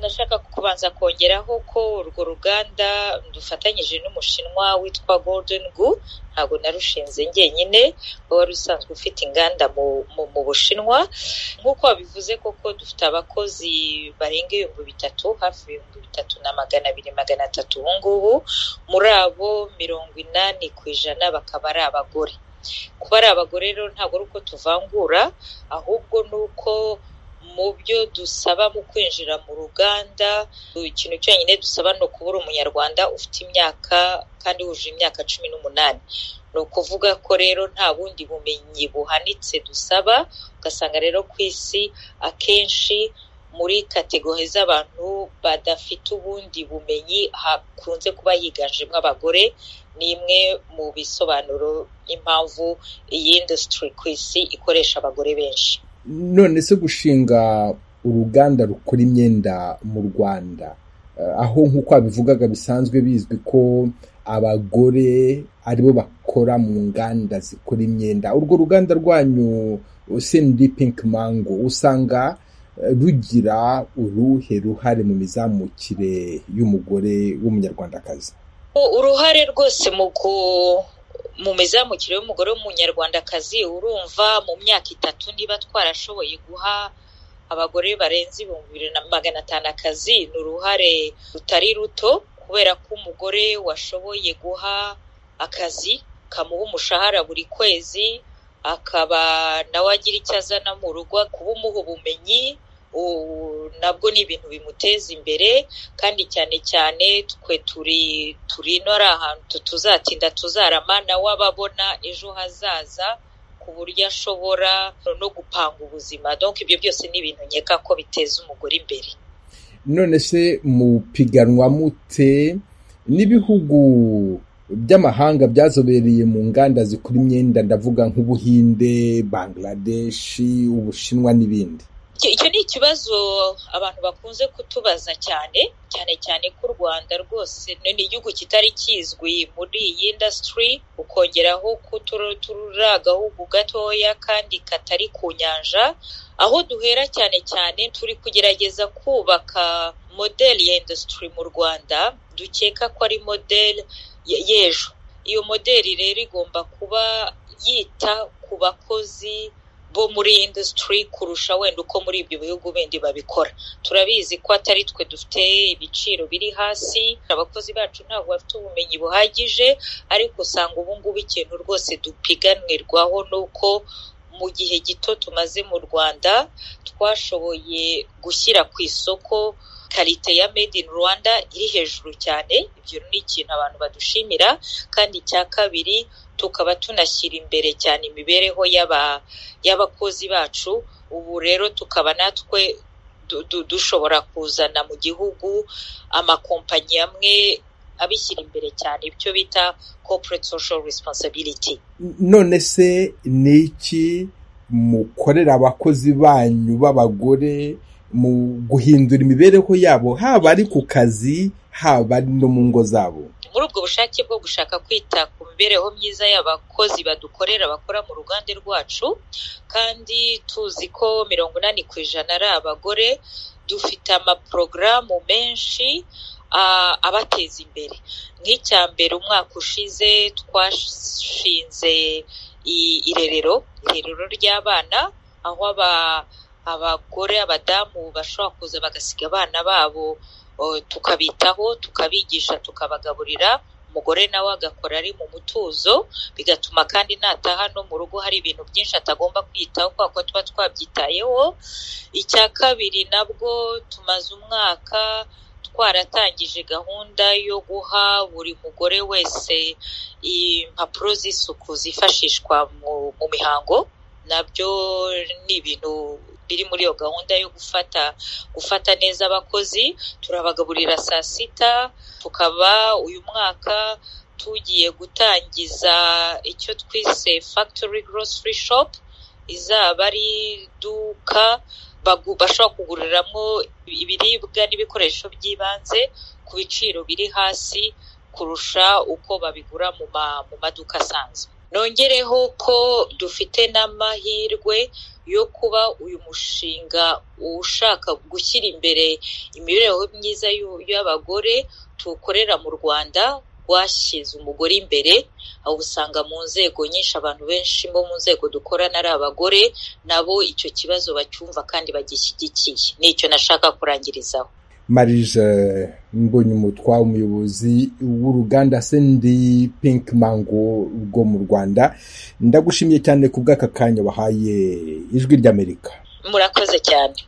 nshaka kubanza kongeraho ko urwo ruganda dufatanyije n'umushinwa witwa Golden Gu ntabwo narushinze njyenyine wari usanzwe ufite inganda mu, mu, mu bushinwa nk'uko wabivuze koko dufite abakozi barenga ibihumbi bitatu hafi ibihumbi bitatu na magana abiri magana atatu ubu ngubu muri abo mirongo inani ku ijana bakaba ari abagore kuba ari abagore rero ntabwo ari uko tuvangura ahubwo ni uko mu byo dusaba mu kwinjira mu ruganda ikintu cyonyine dusaba ni ukuba uri umunyarwanda ufite imyaka kandi wujuje imyaka cumi n'umunani ni ukuvuga ko rero nta bundi bumenyi buhanitse dusaba ugasanga rero ku isi akenshi muri kategori z'abantu badafite ubundi bumenyi hakunze kuba higanjemo abagore ni imwe mu bisobanuro impamvu iyi industry ku isi ikoresha abagore benshi none se gushinga uruganda rukora imyenda mu rwanda aho nk'uko wabivugaga bisanzwe bizwi ko abagore aribo bakora mu nganda zikora imyenda urwo ruganda rwanyu sendi pinki mango usanga rugira uruhe ruhare mu mizamukire y'umugore w'umunyarwandakazi uruhare rwose mu mu mizamukire y'umugore w'umunyarwandakazi urumva mu myaka itatu niba twarashoboye guha abagore barenze ibihumbi bibiri na magana atanu akazi ni uruhare rutari ruto kubera ko umugore washoboye guha akazi kamuha umushahara buri kwezi akaba nawe agira icyo azana mu rugo kuba umuha ubumenyi nabwo ni ibintu bimuteza imbere kandi cyane cyane twe turi turi ino ari ahantu tuzatinda tuzarama nawe aba abona ejo hazaza ku buryo ashobora no gupanga ubuzima donko ibyo byose ni ibintu nkeka ko biteza umugore imbere none se mupiganwa mute n'ibihugu by'amahanga byazobereye mu nganda zikora imyenda ndavuga nk'ubuhinde bangladeshi ubushinwa n'ibindi icyo ni ikibazo abantu bakunze kutubaza cyane cyane cyane ko u rwanda rwose ni igihugu kitari kizwi muri iyi indasitiri ukongeraho ko turi agahugu gatoya kandi katari ku nyanja aho duhera cyane cyane turi kugerageza kubaka modeli ya indasitiri mu rwanda dukeka ko ari modeli y'ejo iyo modeli rero igomba kuba yita ku bakozi bo muri iyi indasitiri kurusha wenda uko muri ibyo bihugu bindi babikora turabizi ko atari twe dufite ibiciro biri hasi abakozi bacu ntabwo bafite ubumenyi buhagije ariko usanga ubu ngubu ikintu rwose dupiganirwaho ni uko mu gihe gito tumaze mu rwanda twashoboye gushyira ku isoko karite ya made in rwanda iri hejuru cyane ibyo ni ikintu abantu badushimira kandi icya kabiri tukaba tunashyira imbere cyane imibereho y'abakozi bacu ubu rero tukaba natwe dushobora kuzana mu gihugu amakompanyi amwe abishyira imbere cyane ibyo bita corporate social responsibility none se ni iki mukorera abakozi banyu b'abagore mu guhindura imibereho yabo haba ari ku kazi haba ari no mu ngo zabo muri ubwo bushake bwo gushaka kwita ku mibereho myiza y'abakozi badukorera bakora mu ruganda rwacu kandi tuzi ko mirongo inani ku ijana ari abagore dufite amaporogaramu menshi abateza imbere nk'icya mbere umwaka ushize twashinze irerero irerero ry'abana aho aba abagore abadamu bashobora kuza bagasiga abana babo tukabitaho tukabigisha tukabagaburira umugore nawe agakora ari mu mutuzo bigatuma kandi nataha no mu rugo hari ibintu byinshi atagomba kwitaho kubera ko tuba twabyitayeho icya kabiri nabwo tumaze umwaka twaratangije gahunda yo guha buri mugore wese impapuro z'isuku zifashishwa mu mihango nabyo ni ibintu biri muri iyo gahunda yo gufata gufata neza abakozi turabagaburira saa sita tukaba uyu mwaka tugiye gutangiza icyo twise factory grocery shop izaba ari iduka bashobora kuguriramo ibiribwa n'ibikoresho by'ibanze ku biciro biri hasi kurusha uko babigura mu maduka asanzwe nongereho ko dufite n'amahirwe yo kuba uyu mushinga ushaka gushyira imbere imibereho myiza y'abagore tuwukorera mu rwanda rwashyize umugore imbere aho usanga mu nzego nyinshi abantu benshi bo mu nzego dukorana ari abagore nabo icyo kibazo bacyumva kandi bagishyigikiye nicyo nashaka kurangirizaho marije mbonyumutwa umuyobozi w'uruganda sendi pinki mango rwo mu rwanda ndagushimiye cyane ku bw'aka kanya wahaye ijwi ry'amerika murakoze cyane